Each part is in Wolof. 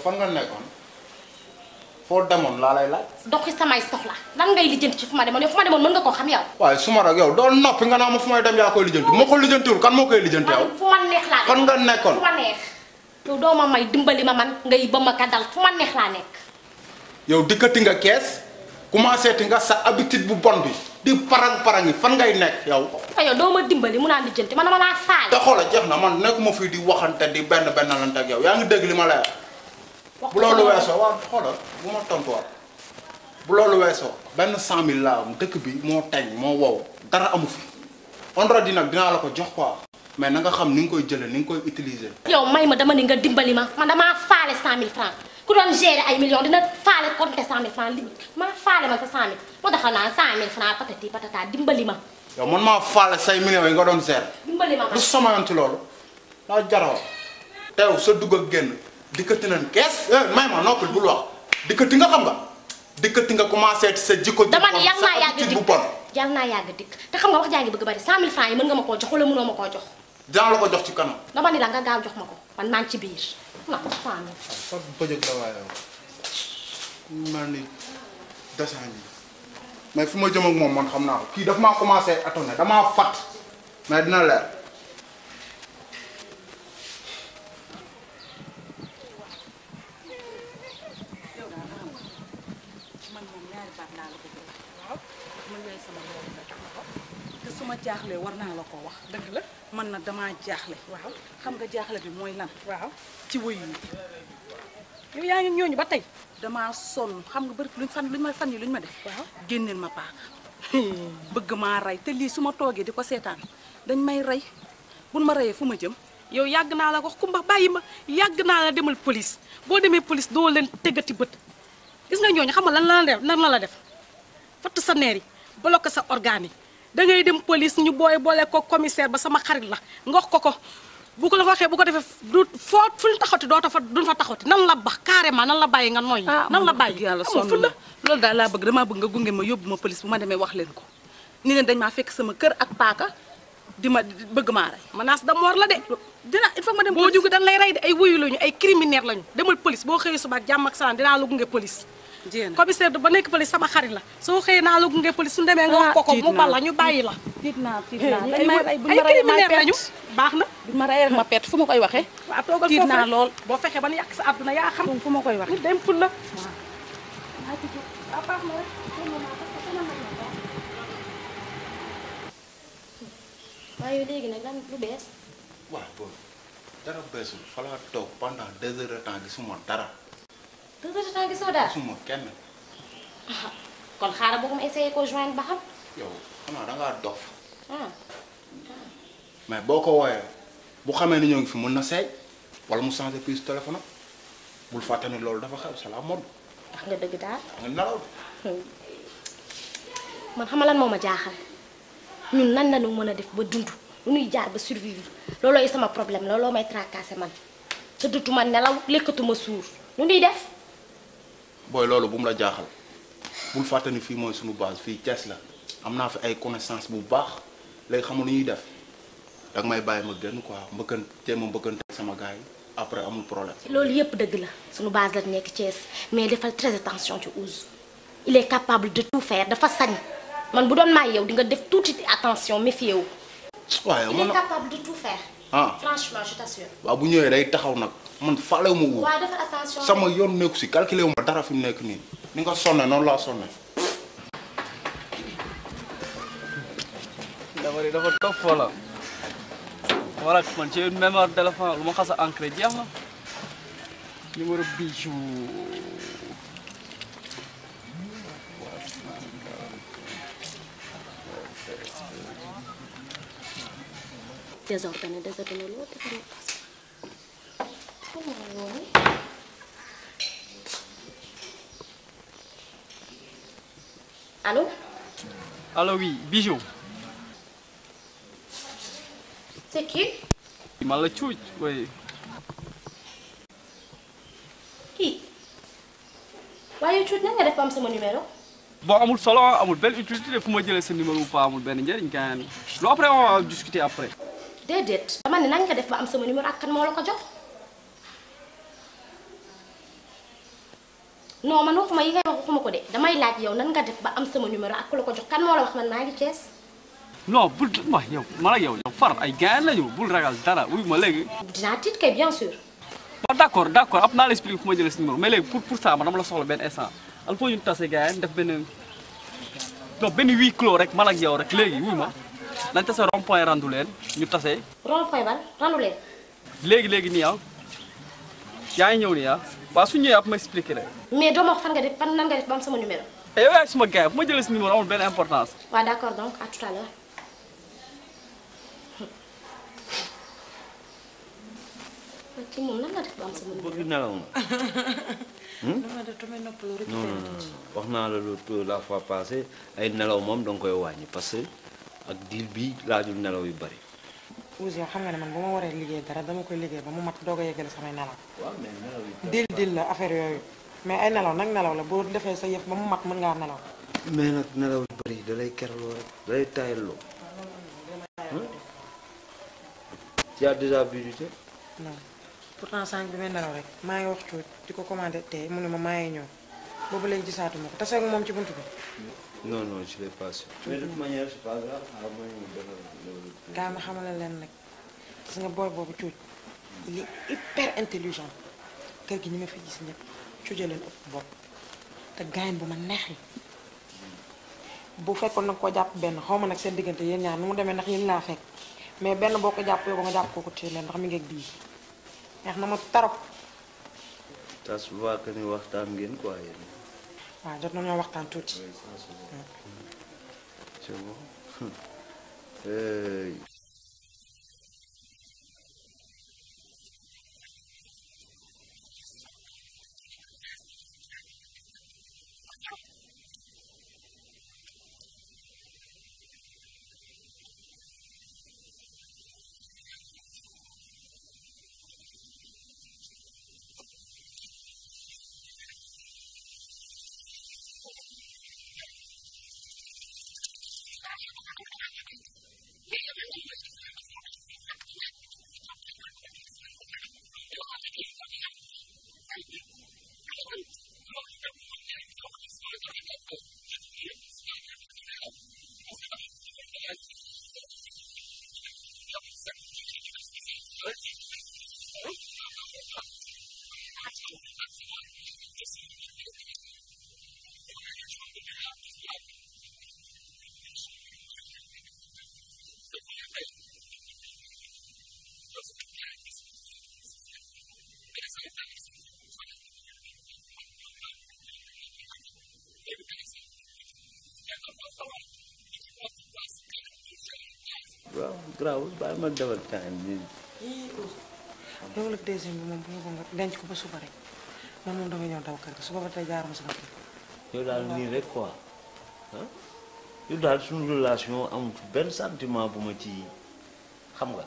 fan nga nekkoon foo demoon laa lay laaj. doxi samay soxla lan ngay lijjanti ci fu ma demoon yow fu ma demoon mën nga koo xam yow. waaye su ma rek yow doo noppi nga naa ma fu may dem yaa koy lijjanti moo ko lijjantiwul kan moo koy lijjanti yow. man fu ma neex laa fan nga nekkoon fu ma neex. yow doo ma may dimbali ma man ngay ba ma ka dal fu ma neex laa nekk. yow dikkati nga kees commencé ti nga sa habitude bu bon bi di parang parang yi fan ngay nekk yow. te yow doo ma dimbali mu naan lijjanti man dama laa faale. te xoola jeex na man nekkuma fii di waxante di benn benn lante ak yow yaa ngi dégg li ma lay wax bu loolu weesoo waaw xoolal bu ma tontuwaat bu loolu weesoo benn cent mille laa am dëkk bi moo teñ moo wow dara amu fi vendredi nag dinaa la ko jox quoi mais na nga xam ni nga koy jëlee ni nga koy utiliser. yow may ma dama ni nga dimbali ma man damaa faale cent mille francs ku doon gérer ay millions dina faale compter cent mille francs li ma faale ma sa cent mille moo tax naan cent mille francs patati patata dimbali ma yow man maa faale say millions yi nga doon seer dimbali ma man lu sama yoon ci loolu daa jaroo teew sa dugg ak génn dikkati nañ kees eh may ma noppil bul wax dikkati nga xam nga dikkati nga commencé ci sa jikko ju dama bon ni yal sa naa yàgg habitude bu dikk bon yal naa yàgg dikk te xam nga wax jaa ngi bëgg bari cent mille francs yi mën nga ma koo jox wala mënoo ma koo jox dinaa la ko jox ci kanam dama ni la nga gaaw jox ma ko man maa ngi ci biir non cent mille sa bëjëg la waaye yow mel ni dessin bi mais fi ma jëm ak moom man xam naa ko kii daf maa commencé atonné damaa fat mais dina leer man moom ñaari baat laa la ko wax waaw man yaay sama borom nga jox ma ko te su ma jaaxlee war naa la koo wax dëgg la man nag damaa jaaxle waaw xam nga jaaxle bi mooy lan waaw ci wëyu yi yow yaa ngi ñooñu ba tey damaa sonn xam nga bëri luñ fan luñ ma fan yi luñ ma def waaw génneel ma paaka bëgg maa rey te lii su ma toogee di ko seetaan dañ may rey buñ ma reyee fu ma jëm yow yàgg naa la wax kumba bàyyi ma yàgg naa la demal police boo demee police doo leen teggati bët gis nga ñooñu xam nga lan la def lan la la def fatt sa neer yi bloqué sa organe yi da ngay dem police ñu booy boole ko commissaire ba sama xarit la nga wax ko ko bu ko la waxee bu ko defee du foo fu ñu taxawti doo ta fa duñ fa taxawti nan la bax carrément nan la bàyyi nga noyyi nan la bàyyi yàlla amul sonn fu na la loolu daal laa bëgg damaa bëgg nga gunge ma yóbbu ma police bu ma demee wax leen ko ni leen dañ maa fekk sama kër ak paaka di ma di- bëgg maa rey menace de mort la de dina il faut ma dem boo police. jóge dañ lay rey de ay wuyu lañu ay criminaire lañu demal police boo xëyee suba ak jàmm ak salaam dinaa la gunge police jéem commissaire du ba nekk police sama xarit la soo xëyee naa la gunge police su demee nga wax ko ko tiit mu naa. bal la ñu bàyyi la tiit naa tiit ay naa dañ may rey bu ñu ay ma reyee ma criminaire lañu perte baax na bu ñu ma reyee rek ma perte fu ma koy waxee waaw toogal tiit foofu naa rek. lool boo fexee ba nu yàq sa àdduna yaa xam fu ma koy waxee nit dem ful la waaye léegi nag lan lu bees waaw booy dara beesul fa laa toog pendant deux heures de temps gisuma dara deux heures de temps gisoo dara gisuma kenn kon xaaral boo ko ma essayé ko joindre ba xam yow xanaa da ngaa dof ah mais boo ko wooyee bu xamee ni ñoo ngi fi mën na seey wala mu changé puce téléphone am bul fàtte ni loolu dafa xew c'est la mode wax nga dëgg daal nga nelaw man xam nga lan moo ma jaaxal ñun nan la ñu mën a def ba dund lu ñuy jaar ba survivre loolooy sama problème looloo may tracassé man tëddatuma nelaw lekkatuma suur lu ñuy def booy loolu bu mu la jaaxal bul fàtte ni fii mooy suñu base fii Thiès la am naa fi ay connaissance bu baax léegi xamul lu ñuy def danga may bàyyi ma génn quoi mbëkkan jéem a mbëkkante ak sama gars yi après amul problème loolu yépp dëgg la suñu base la nekk Thiès mais defal très attention ci Ousse il est capable de tout faire dafa sañ man bu doon maay yow di nga def tuuti attention méfier wu waaye il man est capable de tout faire ah franchement je t'assure waaw bu ñëwee day taxaw nag man faalewu ma wóor waaye defal attention sama yoon nekku si calculé wu ma dara fi mu nekk nii ni nga sonne noonu laa sonne dafa dafa topp wala wala man ci une mémoire téléphone lu ma xas a ancré jeex na numéro bijou désordonné désordonné loolu defal ma pas xam nga yoon allo allo oui bijou c'est qui man la cuuj oui kii waaye cuut nan nga def ba am sama numéro bon amul solo amul benn utilité fu ma jëlee sa numéro ou pas amul benn njëriñ gaañ lu après on va discuter après déedéet dama ne nan nga def ba am sama numéro ak kan moo la ko jox non man waxuma yi ngay wax waxuma ko de damay laaj yow nan nga def ba am sama numéro ak ku la ko jox kan moo la wax man maa ngi Thiès. non bul wax yow man ak yow yow far ay gaañ lañu bul ragal dara wuy ma léegi. dinaa tiit kay bien sûr. waaw d' accord d' accord ab naa la expliqué fu ma jëlee si numéro mais léegi pour pour ça man dama la soxla benn instant il faut ñu tase gars yi def benn non benn huis clos rek man ak yow rek léegi wuy ma nañ tase rond point rendu leen ñu tase rond point ban randu leen. léegi léegi nii ah yaa ngi ñëw nii ah waaw su ñëwee ab ma expliqué la. mais doo ma wax fan nga def fan nan nga def ba am sama numéro. et yow yaay suma gars yi fu ma jëlee si numéro amul benn importance. waaw d' accord donc à tout à l'heure ci moom nan nga def ba am sama numéro. bëgg nelaw na dama def damay noppalu rek. non non non wax naa la lu la fois passée ay nelaw moom danga koy wàññi parce que ak diil bi laajul nelaw yu bari Ousse yow xam nga ne man bu ma waree liggéey dara dama koy liggéey ba mu mat doog a yeggale samay nelaw waaw mais nelaw yu dil dil la affaire yooyu mais ay nelaw nag nelaw la boo defee sa yëf ba mu mat mën ngaa nelaw mais nag nelaw yu bari da lay keraloo rek da lay taayalloo tu as déjà visité non pourtant sànq bi may nelaw rek maa ngi wax cuut di ko commandé tey mu ne ma maa ngi ñëw boobu léegi gisaatuma ko tase ak moom ci buntu bi non non je l'ai pas su mais de toute manière c'est pas grave xaaral ma ñëw defal loolu gaa ma xamale leen nag gis nga booy boobu cuuj il est hyper intelligent kër gi ñi ma fi gis ñëpp cuuja leen ëpp bopp te gaañ bu ma neex la bu fekkoon nag koo jàpp benn xaw ma nag seen diggante yéen ñaar nu mu demee ndax yéen laa fekk mais benn boo ko jàpp yow ba nga jàpp kooku téye leen ndax mi ngi ak bii neex na ma tarop ça se voit que ni waxtaan ngeen quoi yéen waaw jot nañoo waxtaan tuuti Oui, ça se voit. c'est bon Euh, waaw garaawul bàyyi ma defal time bi yow nag deuxième bi moom bu nga nga denc ko ba suba rek man moom dama ñëw daw kër ga suba ba tey jaaruma sama kër yow daal nii rek quoi ah yow daal suñu relation amul benn sentiment bu ma ci xam nga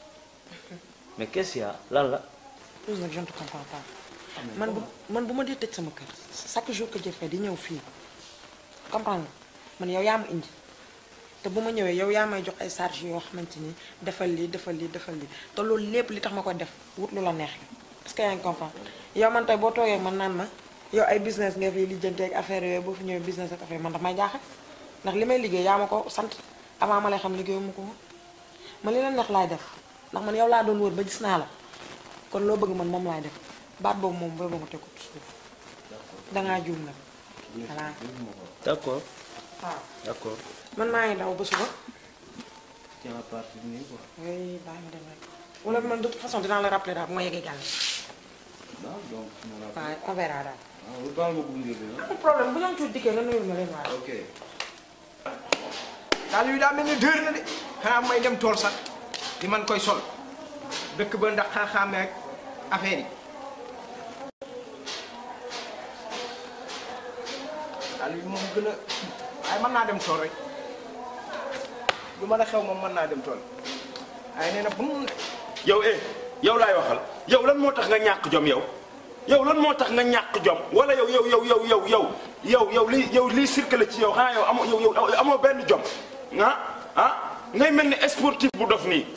mais qu'est-ce qu'il y a lan la Ousse nag je ne te comprends pas man bu man bu ma dee tëj sama kër chaque jour que jëfee di ñëw fii comprendre nga man yow yaa ma indi te bu ma ñëwee yow yaa may jox ay charge yoo xamante ni defal lii defal lii defal lii te loolu lépp li tax ma koy def wut lu la neex la est-ce que yaa ngi comprendre yow man tey boo toogee man naan ma yow ay business nga fi lijjanti ak affaire yooyu boo fi ñëwee business ak affaire man daf may jaaxal ndax li may liggéey yaa ma ko sant avant ma lay xam liggéeyu ma ko woon man li la neex laay def ndax man yow laa doon wër ba gis naa la kon loo bëgg man moom laay def baat boobu moom boobu nga tegu ci suuf dangaa juum nag voilà d'accord waaw d'accord man maa ngi daw ba suba ci à partir nii quoi oui bàyyi ma dem rek wala man de toute façon dinaa la rappeler daal bu ma yeggee gàll waaw donc su ma la waaw on verra daal waaw baal ma gunge bi ah amul problème bu ñoom tuuti dikkee nga nuyul ma leen waaye ok daal yu daa mel ni dër na de xanaa may dem tool sax di man koy sol dëkk ba ndax xaaxaame ak affaire yi daal yu moom gën a waaye mën naa dem tool rek lu mën a xew moom mën naa dem tool waaye nee na bu mu yow eh yow laay waxal yow lan moo tax nga ñàkk jom yow yow lan moo tax nga ñàkk jom wala yow yow yow yow yow yow yow yow li yow liy circulé ci yow xanaa yow amoo yow yow amoo benn jom ah ah ngay mel ni sportif bu dof nii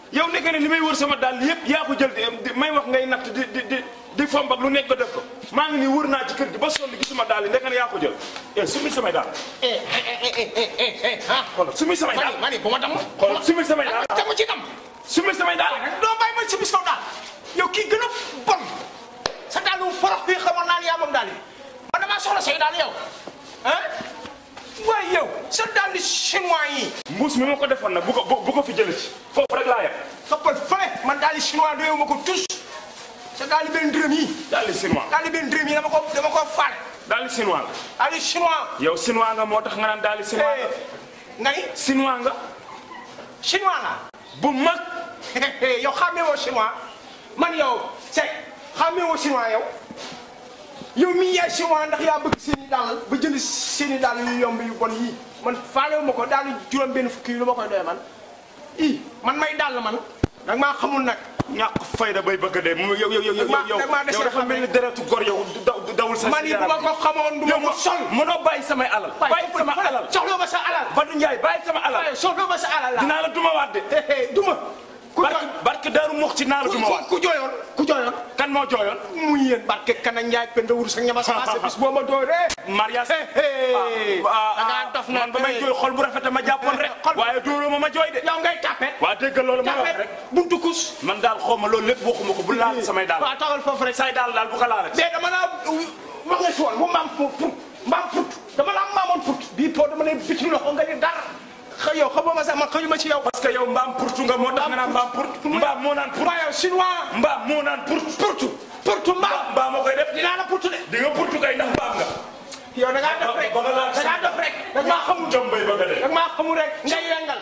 yow nekk ne li may wër sama dàll yëpp yaa ko jël di may wax ngay natt di di di di fomb ak lu nekk nga def ko maa ngi nii wër naa ci kër gi ba sonn gisuma dàll yi nekk ne yaa ko jël eh sumi samay dàll eh eh eh eh eh ah. xoolal sumi samay mani dàll mani bu ma damm. xoolal sumi samay dàll te mu ci dam. sumi samay dàll doo bàyyi ma ci bis kaw daal yow kii gën a bon sa daal lu forox bi xamoon naa ne yaa moom daal yi man damaa soxla say daal yow ah waaye yow sa daal di chinois yi mbuus mi ma ko defoon nag bu ko bu ko fi jëlee ci foofu rek laa yem xëppal fële man daal di chinois doyewu ma ko tous sa daal di benn dërëm yi daal di chinois daal di benn dërëm yi dama ko dama ko faale daal di chinois nga daal di chinois yow chinois nga moo tax nga naan daal di chinois nga nga ni chinois nga chinois la bu mag yow xàmmee woo chinois man yow Seck xàmmee woo chinois yow yow mii yaay chinois ndax yaa bëgg seen i dàll ba jënd seen i dàll yu yomb yu bon yii man faalewu ma ko daal juróom benn fukki yi lu ma koy doyee man i man may dàll man nag maa xamul nag ñàkk fayda bay bëgg a dee mu yow yow yow yow Dama- yow dama dese yow dafa mel ni deretu gor yow daw dawul sa man yi bu ma ko xamoon du ma ko sol mënoo bàyyi samay alal bàyyi sama alal soxla ma sa alal Badou Ndiaye bàyyi sama alal waaye soxla ma sa alal la dinaa la duma waat de duma ku barke barke Daaru Muxti naa la duma waat ku jooyoon ku jooyoon kan moo jooyoon muy yéen barke kana Njaay penda wur sa ñama sa bis boo ma dooree mariage da ngaa dof na man ba may jooy xol bu rafet ma jàppoon rek waaye dóoroo ma ma jooy de yow ngay tapet waa dégg loolu ma wax tapet rek buntu kus man daal xaw ma loolu lépp waxuma ko bu laal samay daal waaw taxal foofu rek say daal daal bu ko laalati mais dama laa wax nga si woon bu mbaam put mbaam put dama laa maamoon put bii po dama lay bitim loxo nga ni dara xëy yow xamoo ma sax man xëyuma ci yow parce que yow mbaam purtu nga moo tax nga naan mbaam purt mbaam moo naan purt waaye yow chinois mbaam moo naan purt purtu purtu mbaam mbaam moo koy def dinaa la purtu de di nga purtu kay ndax mbaam nga yow da ngaa def rek ba nga laal da ngaa def rek da maa xamul jom bay bëgg a dee da maa xamul rek ngay wengal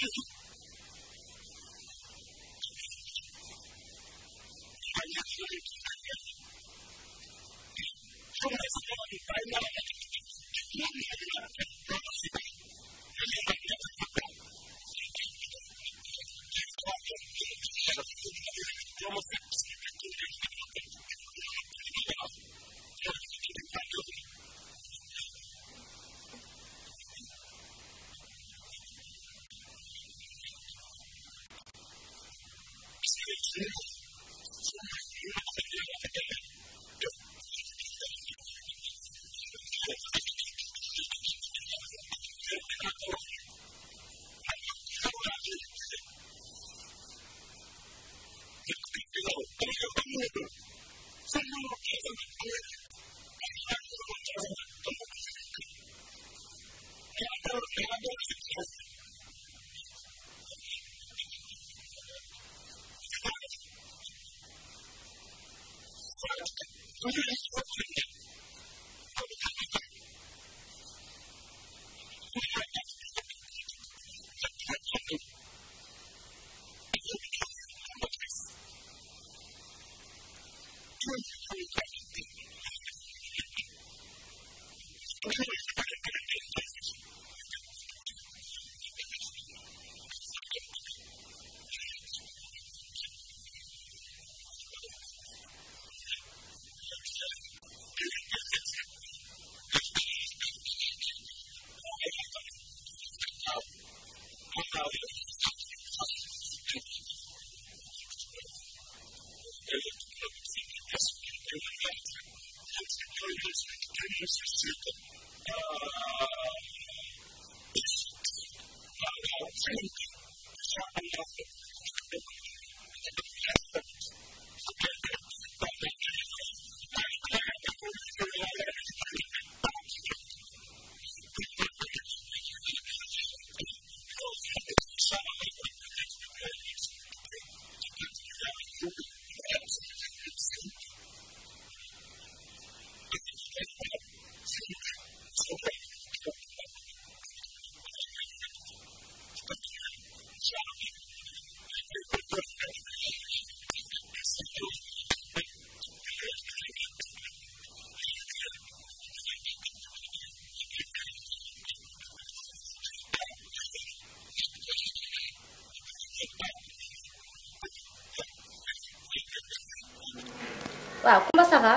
waaw Kumba ça va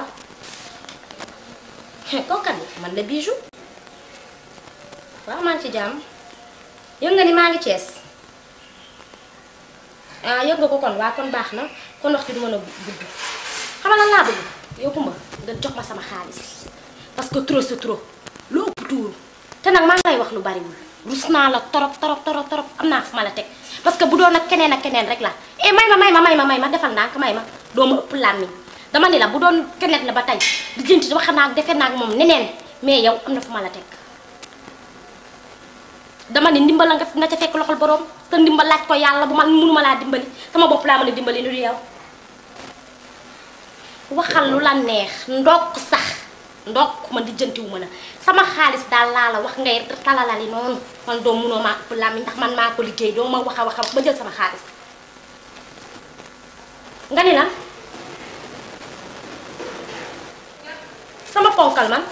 kooku kan man la Bijou waaw maa ngi ci jàmm yëg nga ni maa ngi Cees ah yëg nga ko kon waa kon baax na kon wax ci du mën a gudd xam nga lan laa bëgg yow Kumba nga jox ma sama xaalis parce que trop c'est trop lu ëpp tuuru te nag maa ngi lay wax lu bariwul rus naa la torop torop torop torop am naa fu ma la teg parce que bu doon ak keneen ak keneen rek la eh may ma may ma may ma may ma defal ndànk may ma doo ma ëpp làmmiñ dama ni la bu doon keneen la ba tey di jënti wax naa defe naa ak moom neneen mais yow am na fu ma la teg dama ni ndimbal la nga nga ca fekk loxol borom te ndimbal laaj ko yàlla bu man mënuma laa dimbali sama bopp laa mën a dimbali lu du yow waxal lu la neex ndokk sax ndokk man di jëntiwu ma la sama xaalis daal laa la wax ngay talalali noonu man doo munoo maa ëpp làmmiñ ndax man maa ko liggéey doo ma wax a wax a wax ba jël sama xaalis nga ni la sama ponkal man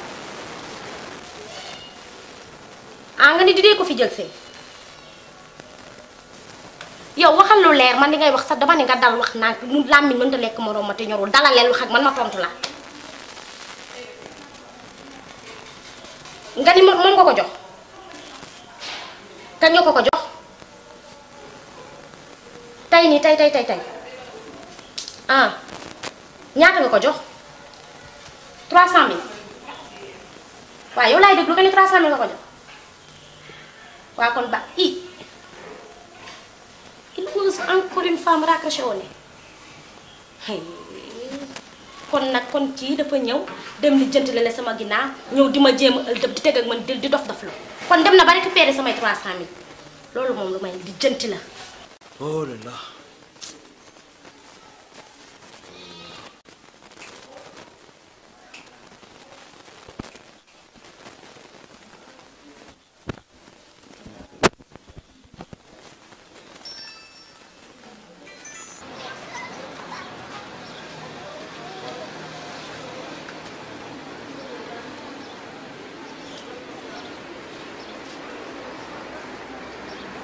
ah nga ni di dee ko fi jël see yow waxal lu leer man di ngay wax sax dama ne nga dal wax naa mu làmmiñ mënta lekk moroom ma te ñorul dalaleel wax ak man ma tontu la nga ni moom moom nga ko jox kañ nga ko ko jox tey nii tey tey tey tey ah ñaata nga ko jox 300000 waaw yow laay déglu nga ni 300000 nga ko jox waaw kon ba i il ose encore une femme raccroché au nez kon nag kon kii dafa ñëw dem li jënt la sama ginnaaw ñëw di ma jéem a ëldëb di teg ak man di dof dof la kon dem na ba récupéré samay 300000 loolu moom lu may di jënti la oh là là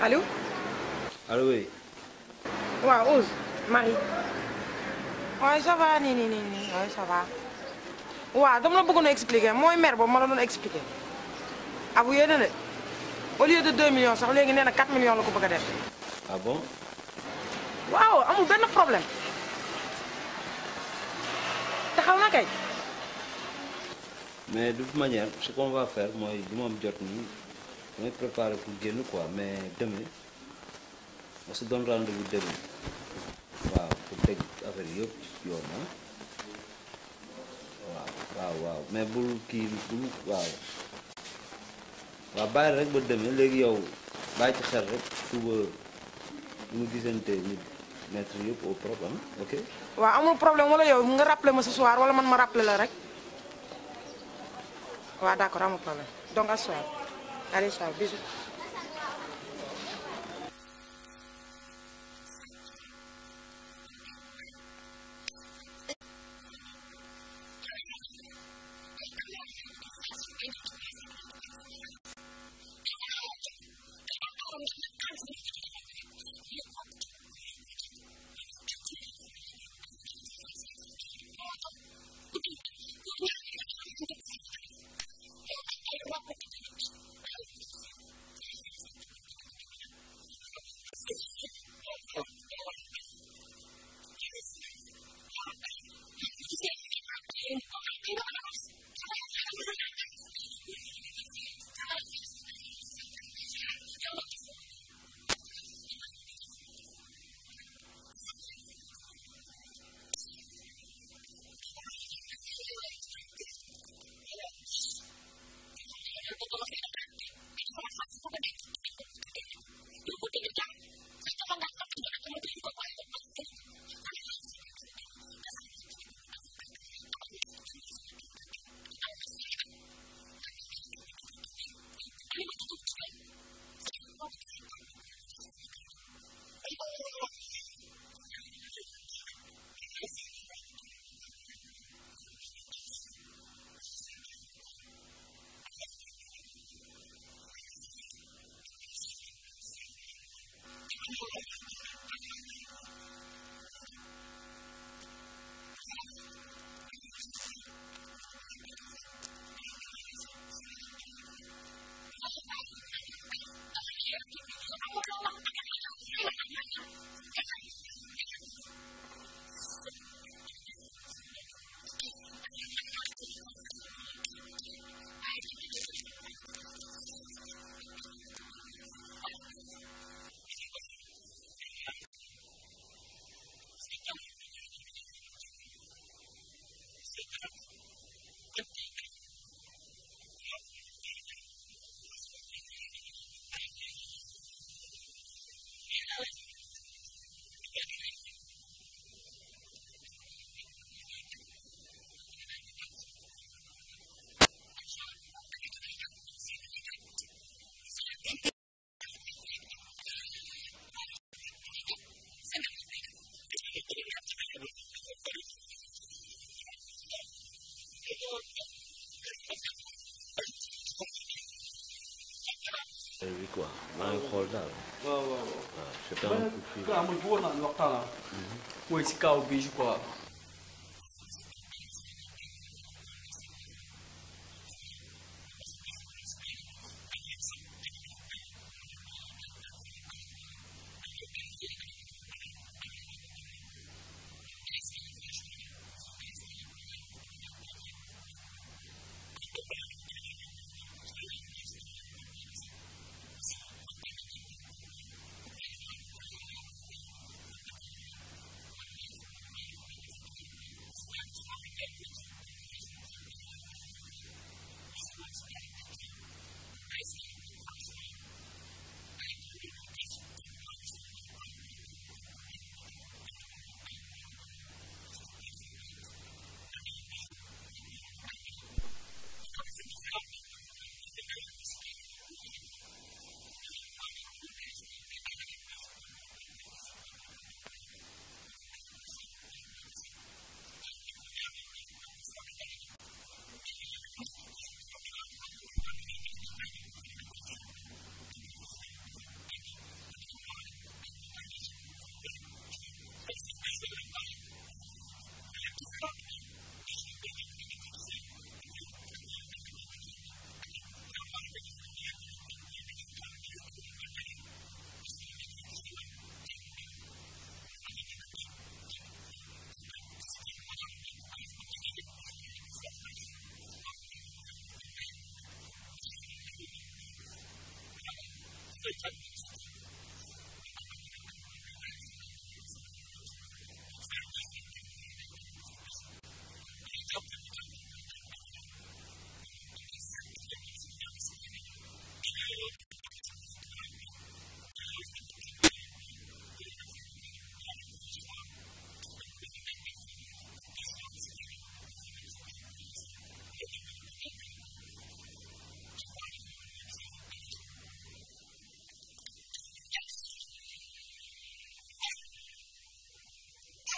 allo allo oui waaw Ousse Marie waaye ça va nii nii nii nii waaye ça va waaw dama la bëggoon a expliquer mooy mère boobu ma la doon expliquer abu yéene de au lieu de 2 millions sax léegi nee na 4 millions la ko bëgg a def ah bon waaw amul benn problème taxaw na kay mais de toute manière ce qu'on va faire mooy li ma am jot nii damay préparer pour génn quoi mais demain on se donne rendez-vous demain waaw pour teg affaire yi yëpp ci yoon ah waaw waaw waaw mais bul kii bul waaw waaw bàyyi rek ba demain léegi yow bàyyi ci xel rek suba ñu gisante ñu mettre yëpp au propre ah ok waaw amul problème wala yow nga rappeler ma ce soir wala man ma rappeler la rek waaw d'accord amul problème donc à ce soir allez ciao bisous bi quoi maa ngi xool daal waaw waaw waaw. waaw c'est un coup de fil. gars man bëggoon naa ñu waxtaan ah. mooy si kaw bi quoi.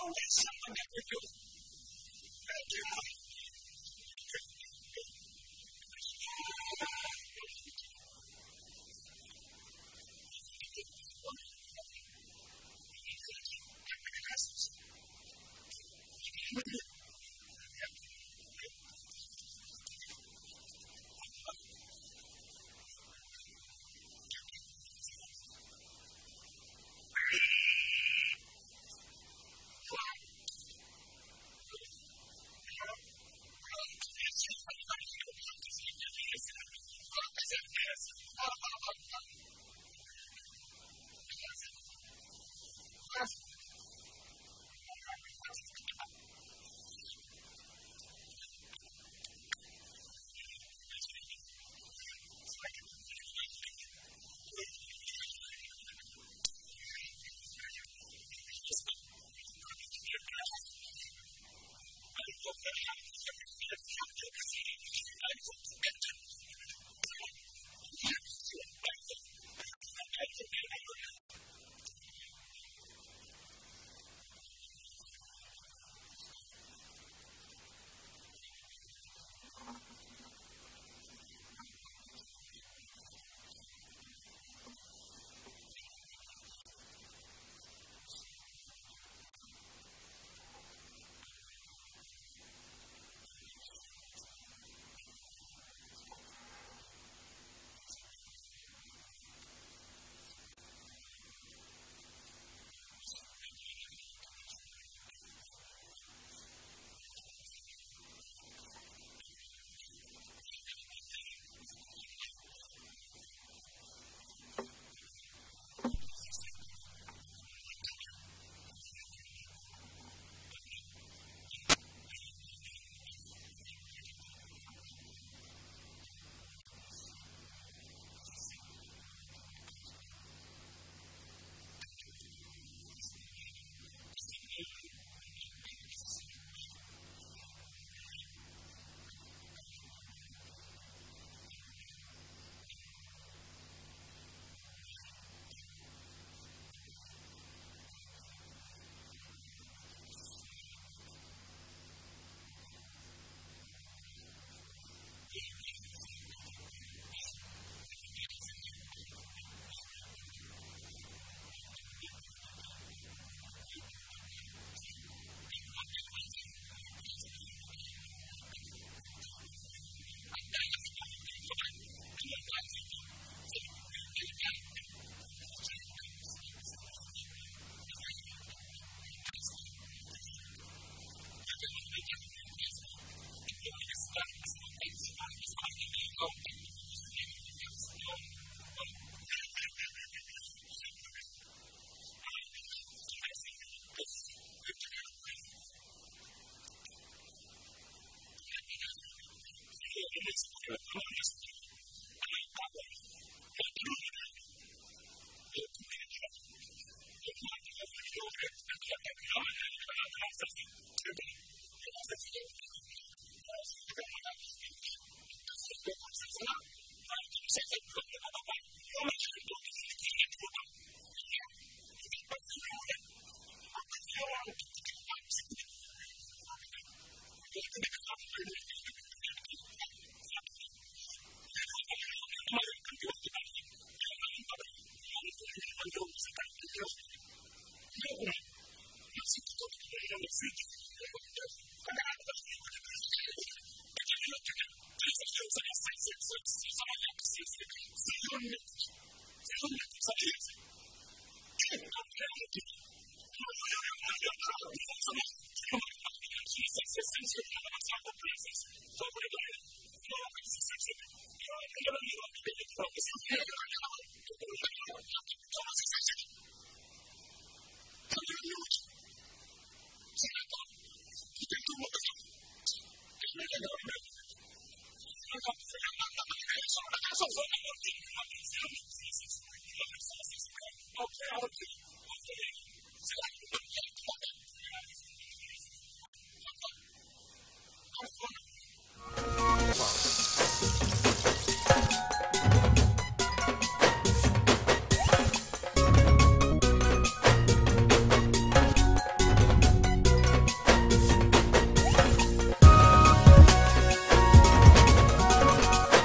Okay, okay.